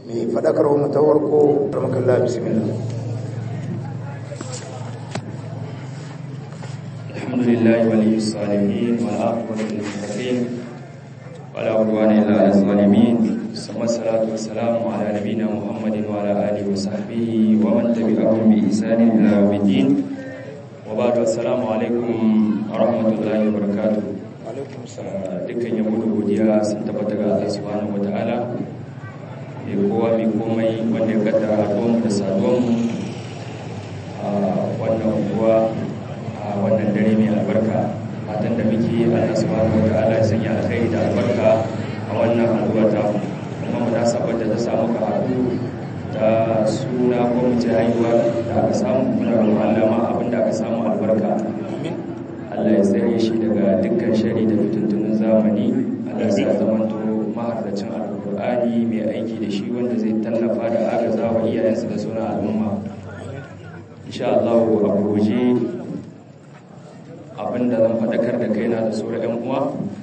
mai faɗakarwa mu ta warko rahmatullah bismillah الحمد لله ولي الصالحين والعاقبة للمتقين ولا عدوان إلا على الظالمين ثم الصلاة والسلام على نبينا محمد وعلى آله وصحبه ومن تبعهم بإحسان إلى يوم الدين وبعد السلام عليكم ورحمة الله وبركاته alaikum dukkan yabo da godiya sun tabbata ga Allah subhanahu wataala mai kowa mai komai wanda ya kaddara haduwanmu da saduwanmu a wannan unguwa a wannan dare mai albarka fatan da muke Allah subhanahu wataala ya sanya alkhairi da albarka a wannan haduwa ta mu kuma mu nasabar da ta samu ka haɗu ta suna ko mu ce haihuwa da aka samu muna roƙon Allah ma abin da aka samu albarka Allah ya tsare shi daga dukkan shari da fituntunin zamani Allah ya zamanto maharracin alkur'ani mai aiki da shi wanda zai tallafa da agaza wa iyayensa da suna al'umma insha Allah a goje abinda zan faɗakar da kaina da sauran 'yan uwa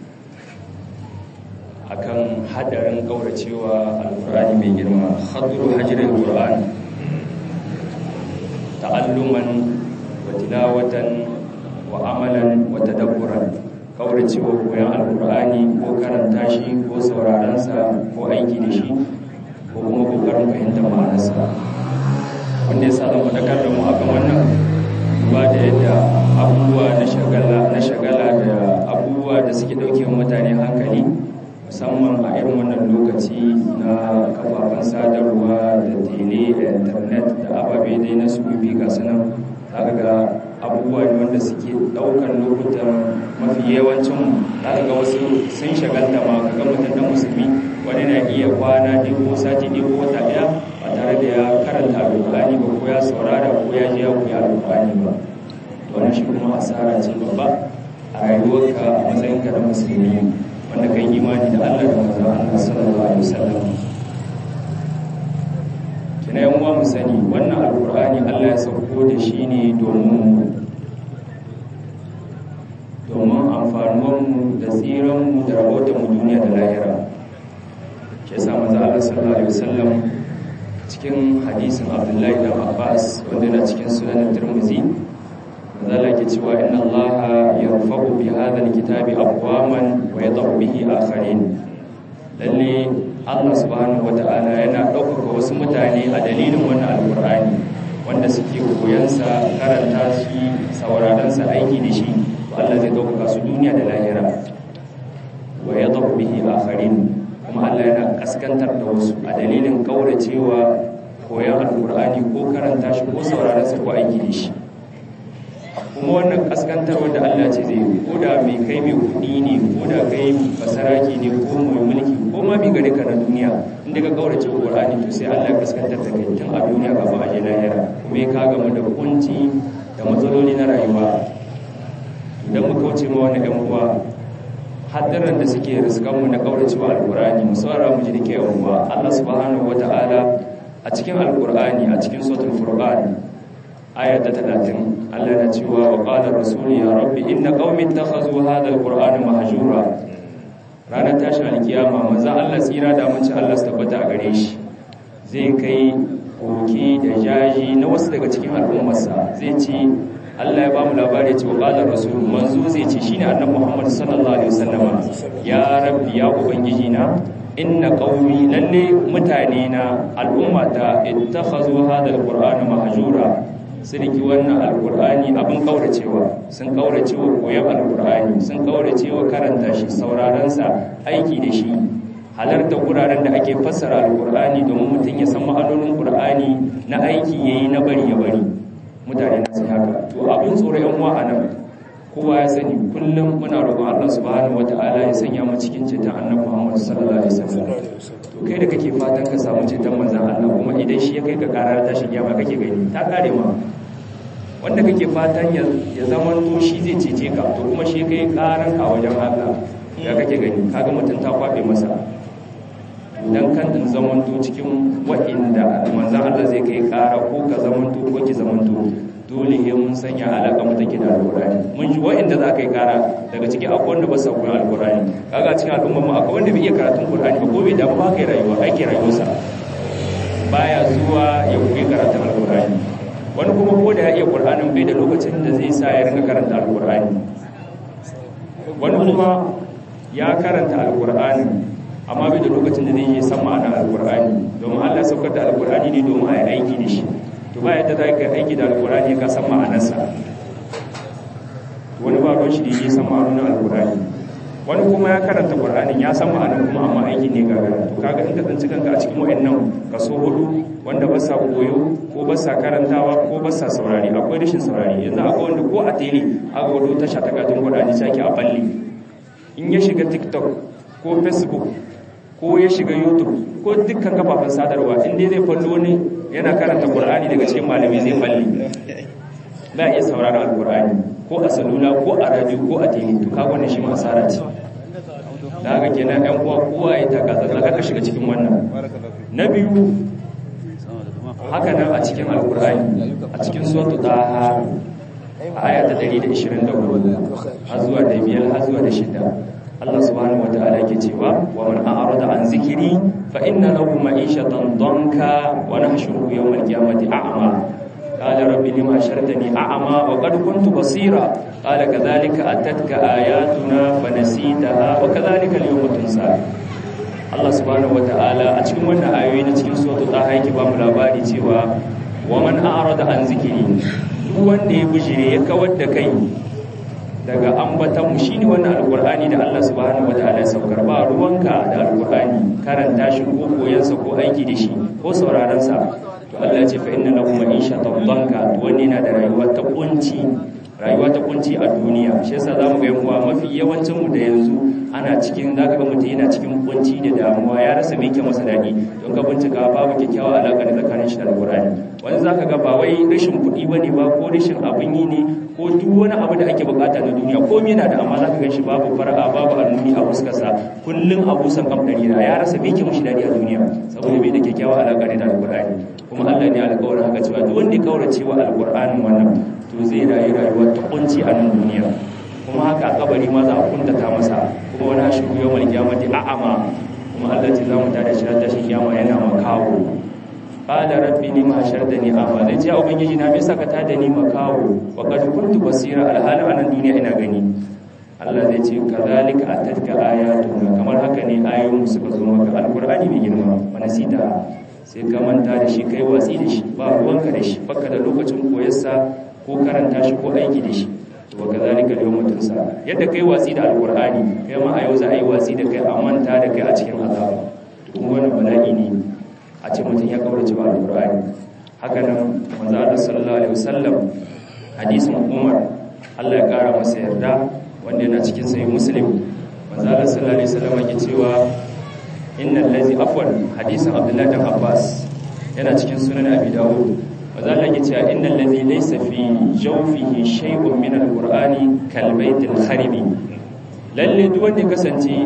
akan hadarin kauracewa alkur'ani mai girma khadru hajril qur'ani ta'alluman wa tilawatan wa amalan wa tadabburan kauracewa koyon alkur'ani ko karanta shi ko saurarensa ko aiki da shi ko kuma kokarin fahimtar ma'anarsa wanda ya sa zan faɗakar da mu akan wannan ba da yadda abubuwa na shagala na shagala da abubuwa da suke ɗauke mutane hankali musamman a irin wannan lokaci na kafafen sadarwa da tele da internet da ababe dai na sufi ga sunan zaka ga abubuwa ne wanda suke daukar lokutan mafi yawancin zaka ga wasu sun shagalta ma kaga mutum da musulmi wani na iya kwana ɗigo sati ɗigo wata ɗaya ba tare da ya karanta alƙur'ani ba ko ya saurara ko ya ji ya koya alƙur'ani ba wannan shi kuma asara ce babba a rayuwarka a matsayinka na musulmi wanda kan imani da Allah da manzon Allah sallallahu alaihi wasallam kina yan uwa mu sani wannan alqur'ani Allah ya sauko da shi ne domin domin amfanuwar mu da tsiran mu da rahoton mu duniya da lahira shi yasa manzon Allah sallallahu alaihi wasallam cikin hadisin Abdullahi da Abbas wanda yana cikin sunan Tirmidhi zala ke cewa inna allaha yarfa'u bi hadha alkitabi aqwaman wa yadh'u bihi akharin lalle Allah subhanahu wata'ala yana ɗaukaka wasu mutane a dalilin wannan alqur'ani wanda suke koyansa karanta shi sauraron sa aiki da shi to Allah zai ɗaukaka su duniya da lahira wa yadh'u bihi akharin kuma Allah yana kaskantar da wasu a dalilin kauracewa koyan alqur'ani ko karanta shi ko sauraron sa ko aiki da shi kuma wannan kaskantar wanda Allah ce zai ko da mai kai mai kudi ne ko da kai basaraki ne ko mai mulki ko ma mai gari ka na duniya inda ka kaurace Qur'ani to sai Allah ya kaskantar da kai tun a duniya kafin a je lahira kuma ya kaga mu da kunci da matsaloli na rayuwa idan mu kauce ma wani ɗan uwa haddaran da suke riskan mu na kaurace wa alqur'ani mu saurara mu ji dake yan uwa Allah subhanahu wataala a cikin alqur'ani a cikin suratul furqan aya ta talatin Allah na cewa wa qala rasul ya rabbi inna qaumi ittakhadhu hadha alqur'ana mahjura ranar tashin alkiyama manzo Allah tsira da mun ci Allah su tabbata a gare shi zai kai koki da jaji na wasu daga cikin al'ummarsa zai ce Allah ya bamu labari cewa qala rasul manzo zai ce shine annabi Muhammad sallallahu alaihi wasallama ya rabbi ya ubangiji na inna qaumi lalle mutane na al'ummata ittakhazu hadha alqur'ana mahjura sun riki wannan alkur'ani abin kauracewa sun kauracewa koyon alkur'ani sun kauracewa karanta shi saurarensa aiki da shi halarta wuraren da ake fassara alkur'ani domin mutum ya san ma'anonin qur'ani na aiki yayi na bari ya bari mutane na sai haka to abin tsoro yan uwa anan kowa ya sani kullum muna roƙon Allah subhanahu wataala ya sanya mu cikin ceton annabi Muhammad sallallahu alaihi wasallam to kai da kake fatan ka samu ceton manzon Allah kuma idan shi ya kai ka karar tashi kiyama kake gani ta kare ma wanda kake fatan ya zama to shi zai cece ka to kuma shi kai karan a wajen Allah ya kake gani kaga mutum ta kwabe masa dan kan in zamanto cikin wa'inda manzon Allah zai kai kara ko ka zamanto ko ki zamanto dole he mun sanya alaka mu take da alqur'ani mun ji wa'inda za ka yi kara daga ciki akwai wanda ba su koyi alqur'ani kaga cikin al'umma mu akwai wanda bai iya karatun qur'ani ba ko bai da ba kai rayuwa ake rayuwarsa baya zuwa ya koyi karatun alkur'ani wani kuma ko da ya iya qur'anin bai da lokacin da zai sa ya rinka karanta alkur'ani wani kuma ya karanta alkur'ani amma bai da lokacin da zai yi san ma'anar alkur'ani domin Allah ya saukar da alkur'ani ne domin a yi aiki da shi to ba yadda za ka yi aiki da alkur'ani ka san ma'anarsa wani ba ruwan shi da yi san ma'anar alkur'ani wani kuma ya karanta qur'anin ya san ma'anar kuma amma aiki ne gagara to kaga in ka tsanci kanka a cikin wayannan kaso hudu wanda ba sa koyo ko ba sa karantawa ko ba sa saurari akwai rashin saurari yanzu akwai wanda ko a tele aka wado tasha ta katin qur'ani sai ake a balle in ya shiga tiktok ko facebook ko ya shiga youtube ko dukkan kafafen sadarwa inda zai fallo wani yana karanta qur'ani daga cikin malamai zai balle ba iya sauraron alqur'ani ko a salula ko a radio ko a tv to kaga wannan shi ma asara ce da haka kenan ɗan uwa kowa ya taka tsantsan ka shiga cikin wannan na biyu haka nan a cikin alqur'ani a cikin suratul taha aya ta 124 har zuwa da biyar har zuwa da shida Allah subhanahu wataala yake cewa wa man a'rada an zikiri fa inna lahu ma'ishatan danka wa nahshuruhu yawmal qiyamati a'ma qala rabbi lima hashartani a'ma wa qad kuntu basira qala kadhalika atatka ayatuna fa nasitaha wa kadhalika al-yawma tunsa Allah subhanahu wataala a cikin wannan ayoyi na cikin suratul taha yake ba mu labari cewa wa man a'rada an zikiri duk wanda ya bijire ya kawar da kai daga ambatan mu shine wannan alqur'ani da Allah subhanahu wataala ya saukar ba ruwanka da alqur'ani karanta shi ko koyansa ko aiki da shi ko sauraron sa to Allah ya ce fa inna lahu ma'ishatan danka to wanne yana da rayuwa ta kunci rayuwa ta kunci a duniya shi yasa zamu ga yawa mafi yawancin mu da yanzu ana cikin zaka ga mutum yana cikin kunci da damuwa ya rasa me yake masa dadi don ka bincika babu kyakkyawa alaka da tsakanin shi da alqur'ani wani zaka ga ba wai rashin kuɗi bane ba ko rashin abin yi ne ko duk wani abu da ake bukata na duniya ko yana da amma zaka ganshi babu fara'a babu annuni a fuskarsa kullun abusan kamdari na ya rasa me yake mushi dadi a duniya saboda bai da kyakkyawa alaka da alqur'ani kuma Allah ne alƙawarin haka cewa duk wanda ya kaurace wa alqur'anin wannan to zai rayu rayuwar ta kunci a nan duniya kuma haka a kabari ma za a kuntata masa kuma wani shi yau mai kiyamati a'ama kuma Allah ce za mu tada shi ta shi kiyama yana makawo qala rabbi lima hashartani a'ma zai ce ubangiji na me saka tada ni makawo wa qad kuntu basira alhala anan duniya ina gani Allah zai ce kazalika atatka ayatuna kamar haka ne ayoyin suka zo maka alqur'ani mai girma wa nasita sai ka manta da shi kai watsi da shi ba ruwanka da shi baka da lokacin koyarsa ko karanta shi ko aiki da shi to ka zalika yawma tunsa yadda kai watsi da alqur'ani kai ma a yau za a yi watsi da kai a manta da kai a cikin azaba to kuma wannan bala'i ne a ce mutum ya kaurace wa alqur'ani haka nan manzo Allah sallallahu alaihi wasallam hadisin Umar Allah ya kara masa yarda wanda yana cikin sahih Muslim manzo Allah sallallahu alaihi wasallam yake cewa innal ladzi afwan hadisin Abdullah bin Abbas yana cikin sunan Abi Dawud maza Allah ya ce innal ladhi laysa fi jawfihi shay'un min al-qur'ani kal baytil kharibi lalle duk wanda kasance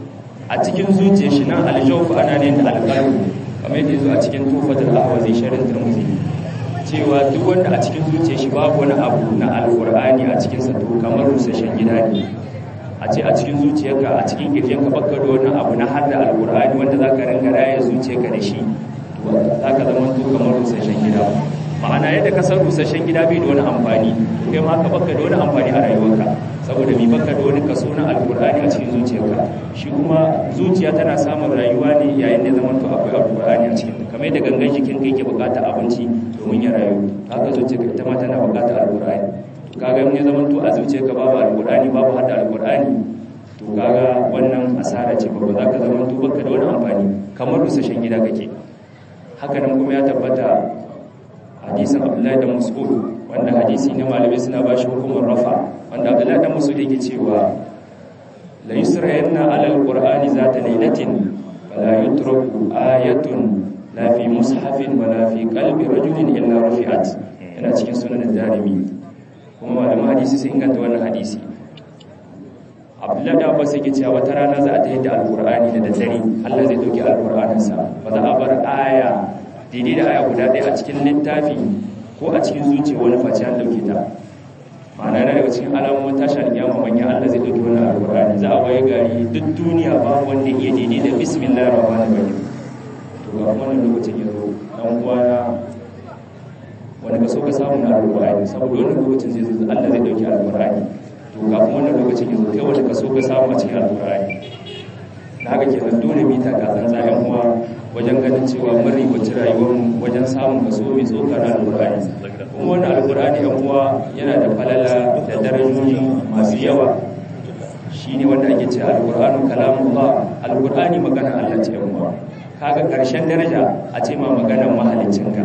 a cikin zuciyar shi nan al-jawf ana ne da al-qalb kamar yadda yazo a cikin tufatul ahwazi sharin tirmidhi cewa duk wanda a cikin zuciyar shi babu wani abu na al-qur'ani a cikin sa to kamar rusashen gida ne a ce a cikin zuciyarka a cikin kirjinka baka da wani abu na hadda al-qur'ani wanda zaka ringa raya zuciyarka da shi to zaka zama to kamar rusashen gida ma'ana yadda ka san rusasshen gida bai da wani amfani kai ma ka baka da wani amfani a rayuwarka saboda mi baka da wani kaso na alkur'ani a cikin zuciyarka shi kuma zuciya tana samun rayuwa ne yayin da zaman to akwai alkur'ani a cikin kamar yadda gangan jikin kai ke bukata abinci domin ya rayu haka zuciyarka ita ma tana bukata alkur'ani kaga in ya zaman to a zuciyarka babu alkur'ani babu hada alkur'ani to kaga wannan asara ce ba za ka zaman to baka da wani amfani kamar rusasshen gida kake haka nan kuma ya tabbata hadisin abdullahi da mas'ud wanda hadisi ne malamai suna ba shi hukumar rafa wanda abdullahi da mas'ud yake cewa la yusrayanna ala alqur'ani zata lailatin fala yutraku ayatun la fi mushafin wala fi qalbi rajulin illa rufi'at yana cikin sunan darimi kuma malaman hadisi sun inganta wannan hadisi abdullahi da abbas yake cewa wata rana za a ta yadda alqur'ani da daddare Allah zai dauki alqur'aninsa ba za a bar aya daidai da aya guda ɗaya a cikin littafi ko a cikin zuciya wani face an ɗauke ta ma'ana yana daga cikin alamomin tashi alƙiyama manya Allah zai ɗauki wani alƙur'ani za a waye gari duk duniya ba wanda iya daidai da bismillahir rahmanir rahim to to ga wannan lokacin ya zo dan uwana wani kaso ka samu na alƙur'ani saboda wannan lokacin zai zo Allah zai dauki alƙur'ani to kafin wannan lokacin ya zo kai wani kaso ka samu a cikin alƙur'ani da haka kenan dole mu ta ka tsantsa yan uwa wajen ganin cewa mun ribaci rayuwar mu wajen samun kaso mai tsoka na alƙur'ani kuma wannan alƙur'ani yan uwa yana da falala da darajoji masu yawa shine wanda ake cewa alƙur'anu kalamullah alƙur'ani magana Allah ce yan uwa kaga ƙarshen daraja a ce ma maganar mahaliccinka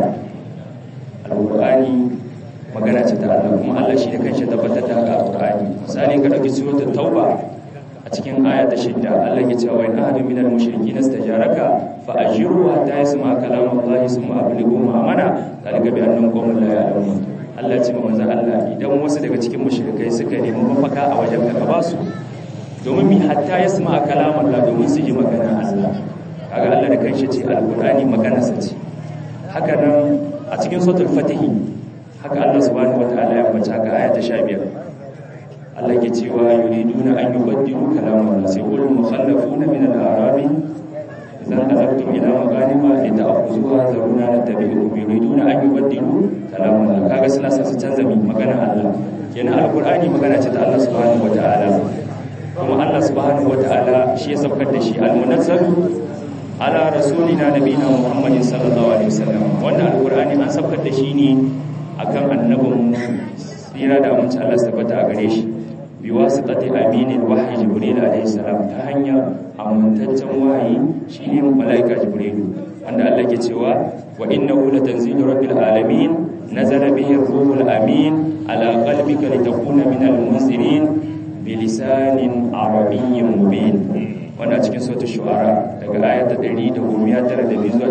alƙur'ani magana ce ta Allah kuma Allah shi da kanshi tabbatar da haka alƙur'ani misali ka dauki suratul tauba a cikin aya ta shidda Allah ya ce wa in ahadun minal mushrikeena istajaraka fa ajiru hatta yasma kalam Allah summa ablighu ma'amana zalika bi annahum qawmun la ya'lamun Allah ya ce manzo Allah idan wasu daga cikin mushrikai suka nemi mafaka a wajen ka ba su domin mi hatta yasma kalam Allah domin su ji magana Allah kaga Allah da kanshi ce alqur'ani magana sa ce haka nan a cikin suratul fatihi haka Allah subhanahu wataala ya bace ka aya ta 15 Allah ke cewa yuriduna an yubaddilu kalaman sai qul mukhallafuna min al-arabi idan qalabtum ila maghanima lita'khuzuha zaruna natabi'ukum yuriduna an yubaddilu kalaman kaga suna sa su canza mi magana Allah kenan alqur'ani magana ce ta Allah subhanahu wataala kuma Allah subhanahu wataala shi ya saukar da shi al-munazzalu ala rasulina nabiyina muhammadin sallallahu alaihi wasallam wannan alqur'ani an saukar da shi ne akan annabin tsira da amince Allah tabbata a gare shi bi wasitati aminin wahyi jibril alaihi salam ta hanyar amintaccen wahayi shine malaika jibril wanda Allah ke cewa wa innahu latanzilu rabbil alamin nazala bihi ruhul amin ala qalbika litakuna minal munzirin bilisanin arabiyyin mubin wanda cikin sautin shu'ara daga ayata 192 zuwa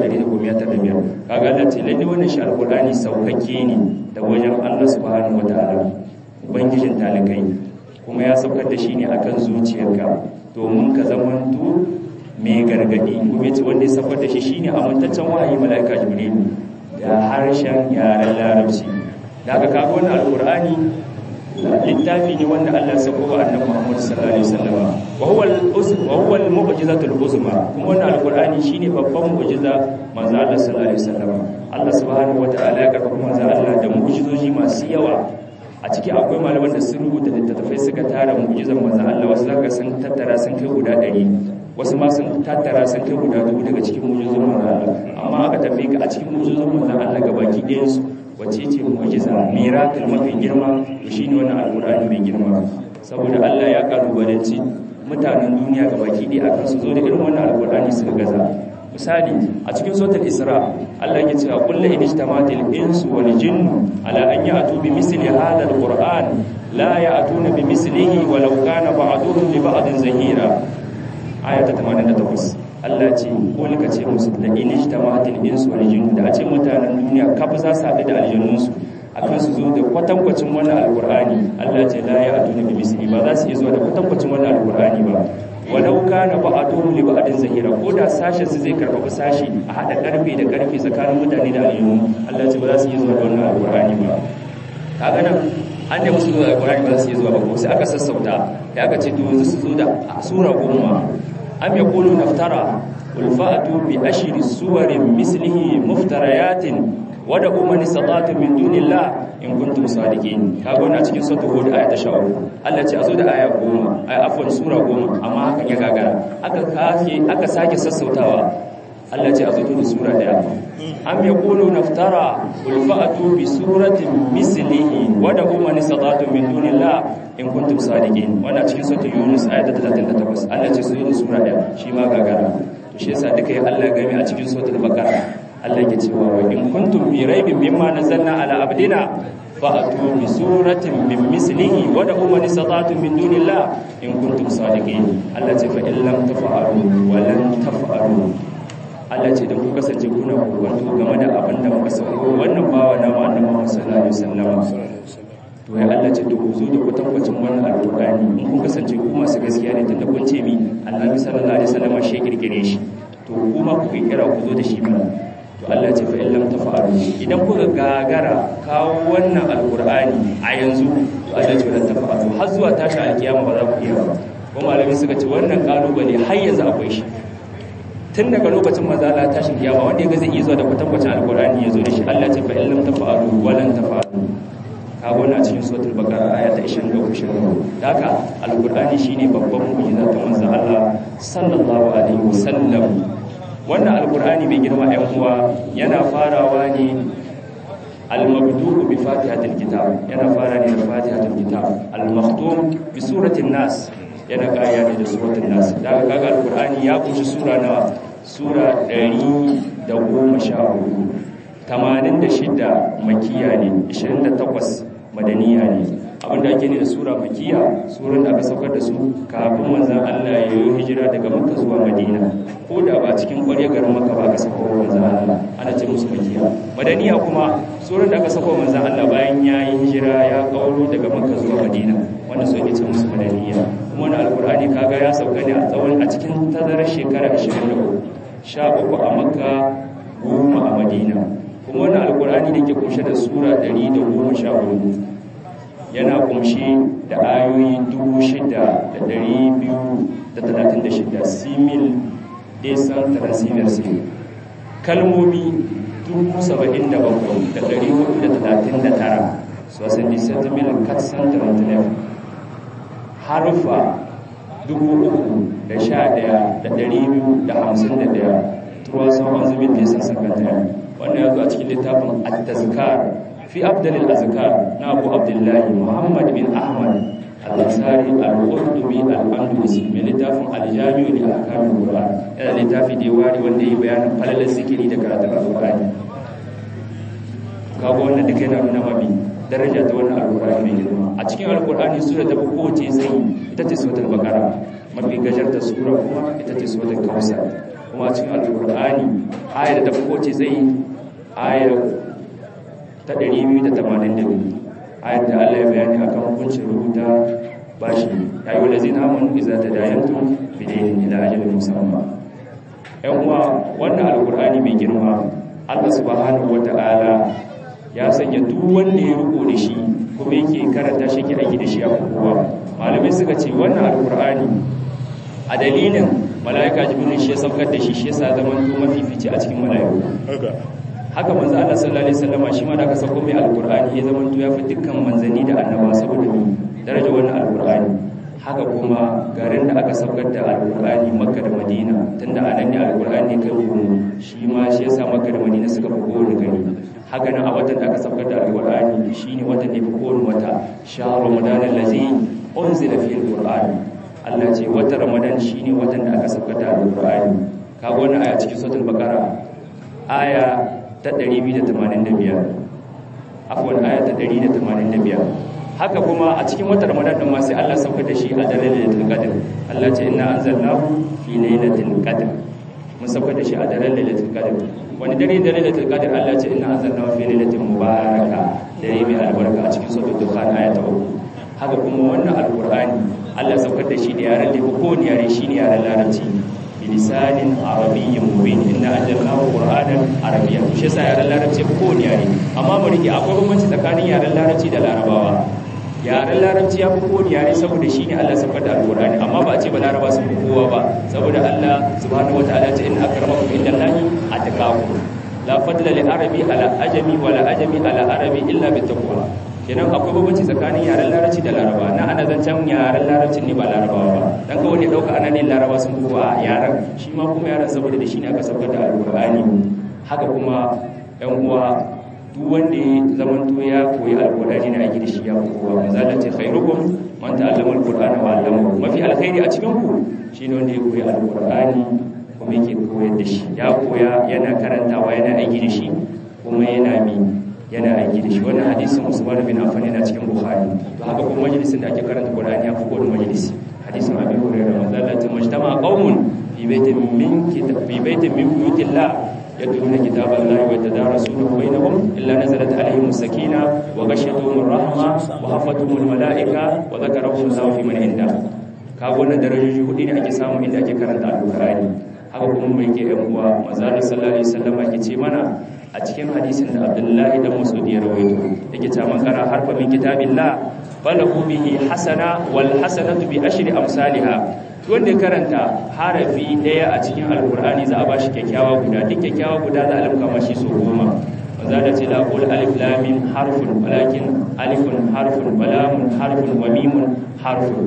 195 kaga Allah ce lalle wannan shi alqur'ani saukake ne da wajen Allah subhanahu wataala ubangijin talikai kuma ya saukar da shi ne akan zuciyarka domin ka zamanto mai gargadi kuma yace wanda ya saukar da shi shine amintaccen wahayi malaika jibril da harshen yaren larabci da aka kaga wannan alqur'ani littafi ne wanda Allah ya sako wa annabi Muhammad sallallahu alaihi wasallam wa huwa al-uzm wa huwa al-mu'jizatul uzma kuma wannan alqur'ani shine babban mu'jiza manzo Allah sallallahu alaihi wasallam Allah subhanahu wataala ya karfafa manzo Allah da mu'jizoji masu yawa a ciki akwai malaman da sun rubuta littattafai suka tara mu'jizan manzo Allah wasu zaka sun tattara sun kai guda 100 wasu ma sun tattara sun kai guda dubu daga cikin mu'jizan manzo Allah amma aka tafi ka a cikin mu'jizan manzo Allah gabaki ɗayan su wacce ce mu'jiza miracle mafi girma shine wannan alqur'ani mai girma saboda Allah ya kalubalanci mutanen duniya gabaki ɗaya akan su zo da irin wannan alqur'ani su gaza misali a cikin suratul isra Allah yake cewa kullu inijtamatil insu wal jinnu ala an ya'tu bi misli hadha alqur'an la ya'tuna bi mislihi walau kana ba'duhum li ba'din zahira ayata 88 Allah ce ko ka ce musu da inijtamatil insu wal jinnu da a ce mutanen duniya kaf za su haɗu da aljannunsu akan su zo da kwatankwacin wannan alqur'ani Allah ce la ya'tuna bi misli ba za su iya zuwa da kwatankwacin wannan alqur'ani ba walau kana ba'atuhum li ba'din zahira ko da sashen su zai karfafa sashi a hada karfe da karfe tsakanin mutane da aljanu Allah ce ba za su iya zuwa da wannan alqur'ani ba kaga nan an da musu zuwa alqur'ani ba za su iya zuwa ba ko sai aka sassauta da aka ce to yanzu su zo da sura goma am yaqulu naftara qul fa'tu bi ashri suwarin mislihi muftariyatin wada kuma ni satatu min dunillah in kuntum sadiqin kaga wannan cikin suratul hud aya ta 13 Allah ce azo da aya 10 ay afwan sura 10 amma hakan ya gagara aka kake aka sake sassautawa Allah ce azo da sura daya am yaqulu naftara qul fa'tu bi suratin mislihi wada kuma ni satatu min dunillah in kuntum sadiqin wannan cikin suratul yunus aya ta 38 Allah ce su da sura daya shi ma gagara to shi yasa duka ya Allah game a cikin suratul baqara Allah ke cewa wa in kuntum bi raibin mimma nazzalna ala abdina fa'atu bi suratin min mislihi wa da'u man istata'tum min dunillah in kuntum sadiqin Allah ce fa in lam taf'alu wa lam taf'alu Allah ce da ku kasance kuna kokonto game da abin da muka sauko wannan bawa na ma annabi Muhammad sallallahu alaihi wasallam to ya Allah ce da ku zo da kwatankwacin wannan alqur'ani in kun kasance ku masu gaskiya ne tunda kun ce mi annabi sallallahu alaihi wasallam shi kirkire shi to kuma ku kira ku zo da shi mana to Allah ce fa illam tafa'alu idan kuka gagara kawo wannan alqur'ani a yanzu to Allah ce lan tafa'alu har zuwa tashi alkiyama ba za ku iya ba ko malami suka ce wannan kalubale har yanzu akwai shi tun daga lokacin manzo Allah tashin kiyama wanda yaga zai iya zuwa da kwatankwacin alqur'ani ya zo da shi Allah ce fa illam tafa'alu walan tafa'alu kaga wannan cikin suratul baqara aya ta 23 da haka alqur'ani shine babban mu'jiza ta manzo Allah sallallahu alaihi wasallam wannan alqur'ani mai girma ɗan uwa yana farawa ne al-mabdu'u bi fatihatil kitab yana fara ne da fatihatil kitab al-makhtum bi suratin nas yana kaya ne da suratul nas da kaga alqur'ani ya kunshi sura nawa sura 114 86 makiya ne 28 madaniya ne abinda ake ne da sura makiya suran da aka saukar da su kafin manzon Allah ya yi hijira daga Makka zuwa Madina ko da ba cikin ƙwarya garin Makka ba aka saukar manzon Allah ana ce musu makiya madaniya kuma suran da aka saukar manzon Allah bayan ya yi hijira ya kauro daga Makka zuwa Madina wanda su ake ce musu madaniya kuma wani alkur'ani kaga ya sauka ne a tsawon a cikin tazarar shekara 23 sha uku a makka goma a madina kuma wani alkur'ani da ke kunshe da sura 114 yana kunshi da ayoyi 6,236 simil desan transimier sim kalmomi 77,439 sosan disantimil katsan 39 harufa dubu uku da sha ɗaya da ɗari biyu da hamsin da ɗaya turuwa sauran zubin da ya san sakanta wannan ya zo a cikin littafin at-tazkar fi abdalil azkar na abu abdullahi muhammad bin ahmad al-ansari al-qurtubi al-andalusi mai littafin al-jami'u li ahkamil qur'an yana littafi da ya wari wanda ya bayanin falalar zikiri da karatun al-qur'ani kaga wannan duka yana nuna mabi daraja ta wannan alkur'ani mai girma a cikin alkur'ani sura ta kowace zai ita ce suratul baqara mafi gajarta sura kuma ita ce suratul kautsar kuma a cikin alkur'ani ayar da ta kowace zai ayar ta 282 ayar da Allah ya bayani akan hukuncin rubuta bashi ya yi walazina amanu idza tadayantum bidainin ila ajalin musamma yan uwa wannan alkur'ani mai girma Allah subhanahu wata'ala ya sanya duk wanda ya riko da shi kuma yake karanta shi ke aiki da shi a kowa malamai suka ce wannan alkur'ani a dalilin mala'ika jibril shi ya saukar da shi shi yasa zaman to mafifici a cikin mala'iku haka manzo Allah sallallahu alaihi wasallama shi ma da aka sauko mai alkur'ani ya zaman to ya fi dukkan manzanni da annaba saboda daraja wannan alkur'ani haka kuma garin da aka saukar da alkur'ani makka da madina tunda a nan ne alkur'ani kai hukumu shi ma shi yasa makka da madina suka fi kowane gari haka nan a watan da aka saukar da alkur'ani shine watan da fi kowane wata shahar ramadan allazi unzila fihi alqur'an Allah ce watan ramadan shine watan da aka saukar da alkur'ani kaga wannan aya cikin suratul baqara aya ta 285 afwan aya ta 185 haka kuma a cikin watan ramadan din ma sai Allah saukar da shi a daren lailatul qadr Allah ce inna anzalnahu fi lailatul qadr mun saukar da shi a daren lailatul qadr wani dare da lailatul qadr Allah ce inna anzalnahu fi lailatin mubaraka dare mai albarka a cikin suratul dukhan aya ta 3 haka kuma wannan alqur'ani Allah saukar da shi da yaran da ko ne yare shine yaran larabci bilisanin arabiyyin mubin inna anzalnahu qur'anan arabiyyan shi yasa yaran larabci ko ne yare amma mu rike akwai bambanci tsakanin yaran larabci da larabawa yaren larabci ya fi kowane yare saboda shi ne Allah saukar da alkurani amma ba a ce ba laraba sun fi kowa ba saboda Allah subhanahu wa ta'ala ce in akramakum inda Allahi atqakum la fadla li arabi ala ajami wa la ajami ala arabi illa bi taqwa kenan akwai bambanci tsakanin yaren larabci da laraba na ana zancen yaren larabci ne ba larabawa ba dan ga wani dauka ana ne laraba sun fi kowa yaren shi ma kuma yaren saboda da shi ne aka saukar da alkurani haka kuma yan uwa duk wanda ya zamanto ya koyi alkur'ani na aiki da shi ya kowa manzala ce khairukum man ta'allama alqur'ana wa 'allamahu mafi alkhairi a cikin ku shine wanda ya koyi alkur'ani kuma yake koyar da shi ya koya yana karantawa yana aiki da shi kuma yana mi yana aiki da shi wannan hadisin Usman bin Affan yana cikin Bukhari to haka kuma majalisin da ake karanta Qur'ani ya fi kowane majalisi hadisin Abi Hurairah manzala ce majtama qaumun fi baitin min kitab fi baitin min buyutillah يتلون كتاب الله ويتدارسونه بينهم إلا نزلت عليهم السكينة وغشيتهم الرحمة وحفتهم الملائكة وذكرهم الله في من عنده kaga wannan darajoji hudu ne ake samu inda ake karanta alqur'ani haka kuma mai ke yan uwa manzo sallallahu alaihi wasallam yake ce mana a cikin hadisin da Abdullahi dan Mas'ud ya rawaito yake ta man kara harfa min kitabillah falahu bihi hasana wal hasanatu bi ashri amsalha wanda ya karanta harafi daya a cikin alkur'ani za a bashi kyakkyawa guda duk kyakkyawa guda za a limka mashi so goma za da ce laqul alif lam mim harfun walakin alifun harfun wa lamun harfun wa mimun harfun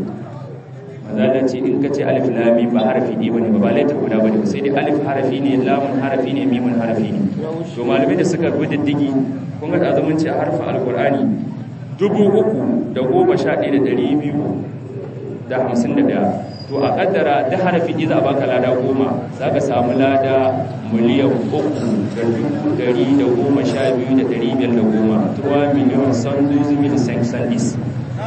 za da ce in ka ce alif lam mim ba harfi ne bane ba laita guda bane sai dai alif harfi ne lamun harfi ne mimun harfi ne to malamai da suka bi diddigi kun ga azumin ce harfin alkur'ani dubu uku da goma sha ɗaya da ɗari biyu da hamsin da ɗaya to a ƙaddara da harafi ɗi za a baka lada goma za ka samu lada miliyan uku da dubu ɗari da goma sha biyu da ɗari biyar da goma tuwa miliyan san duzu mil san sandis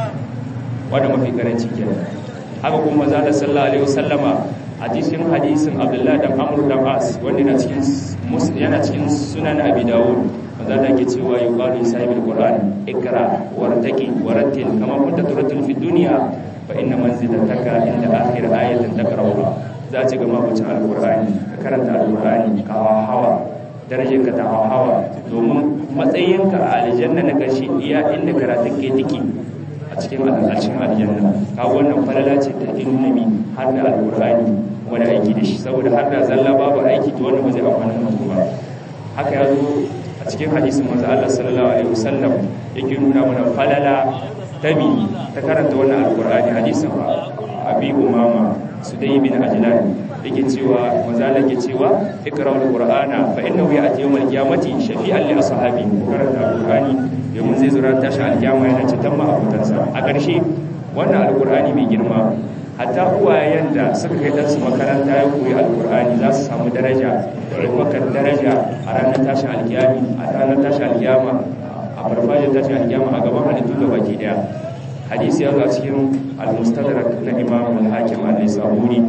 wadda mafi karanci kenan haka kuma za da sallah alaihi wasallama a cikin hadisin abdullahi dan amur dan as wanda yana cikin yana cikin sunan abi dawud maza da ke cewa yuqalu sahibul qur'an ikra wartaqi warattil kama kunta turattil fi dunya fa inna manzilataka inda akhir ayatin taqra'uha za ci gama bacin alqur'ani ka karanta alqur'ani ka hawa darajar ka ta hawa domin matsayinka a aljanna na karshe iya inda karatun ke tiki a cikin alƙarshen aljanna ka wannan falala ce ta ilmi har da alqur'ani wani aiki da shi saboda har da zalla babu aiki to wannan ba zai amfana mutum ba haka ya zo a cikin hadisin manzo Allah sallallahu alaihi wasallam yake nuna mana falala tabi ta karanta wannan alqur'ani hadisin abi umama sudai bin ajlan yake cewa manzo Allah yake cewa ikra'ul qur'ana fa innahu ya'ti yawmal qiyamati shafi'an li ashabi karanta alqur'ani domin zai zura tashi alkiyama yana cikin ma'abutansa a ƙarshe wannan alqur'ani mai girma hatta uwayen da suka kai ɗansu makaranta ya koyi alkur'ani za su samu daraja ɗaukakan daraja a ranar tashin alkiyami a ranar tashin alkiyama a farfajin tashin alkiyama a gaban halittu da baki daya hadisi ya zo a cikin almustadrak na imam al-hakim al-nisaburi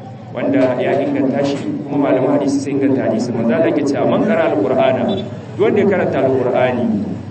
wanda ya inganta shi kuma malaman hadisi sai inganta hadisi manzo Allah yake cewa man qara al-qur'ana duk wanda ya karanta al-qur'ani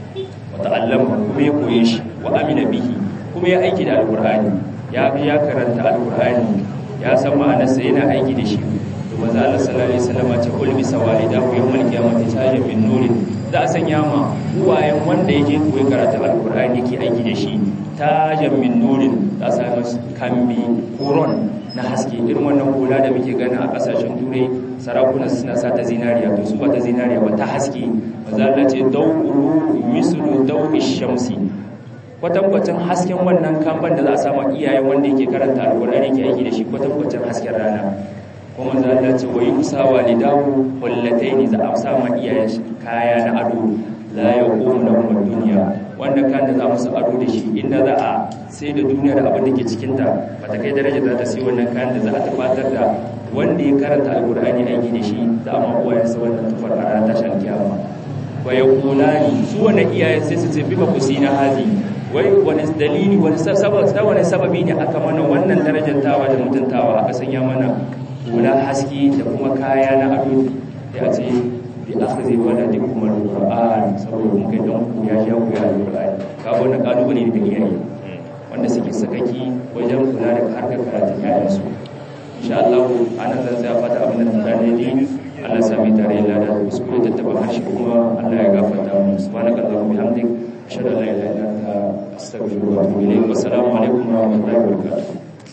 wa ta'allama kuma ya koye shi wa amina bihi kuma ya aiki da al-qur'ani ya bi ya karanta alkur'ani ya san ma'anarsa yana aiki da shi to manzo Allah sallallahu alaihi wasallam ce kul bi sawalidahu yawmal qiyamati tajan min nurin za a sanya ma uwayen wanda yake koyi karatu alkur'ani yake aiki da shi tajan min nurin za a sanya kambi koron na haske irin wannan hula da muke gani a kasashen turai sarakuna suna sa ta zinariya to su ba ta zinariya ba ta haske manzo Allah ce dawu mislu dawi shamsi kwatankwacin hasken wannan kamban da za a samu iyayen wanda yake karanta alkur'ani ke aiki da shi kwatankwacin hasken rana kuma za a ce wa yi kusa walidahu wallatai ne za a sama iyayen kaya na ado la ya komu na kuma duniya wanda kan da za musu ado da shi inda za a sai da duniya da abin da ke cikinta ba ta kai daraja za ta sai wannan kayan da za a tabbatar da wanda ya karanta alkur'ani aiki da shi za a ma uwayensa wannan tufar a ranar tashar kiyama wa ya kulani su wannan iyayen sai su ce bi ba ku sina hadi wai wani dalili wani wani sababi ne aka mana wannan darajantawa da mutuntawa aka sanya mana hula haske da kuma kaya na ado da a ce bi aka zai wada da kuma alƙur'an saboda mun kai don ku ya ya koya alƙur'ani ka wannan kalubale ne da iyaye wanda suke sakaki wajen kula da harkar karatun yayansu insha Allah anan zan tsaya fata abin da ta ne Allah sami tare da da kuskure da taba harshe kuma Allah ya gafarta mu subhanakallahumma bihamdik ashhadu an la ilaha illa anta astaghfiruka wa atubu ilayk wa assalamu alaikum wa rahmatullahi wa barakatuh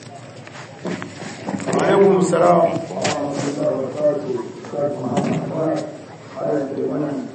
wa alaikum assalam wa rahmatullahi wa barakatuh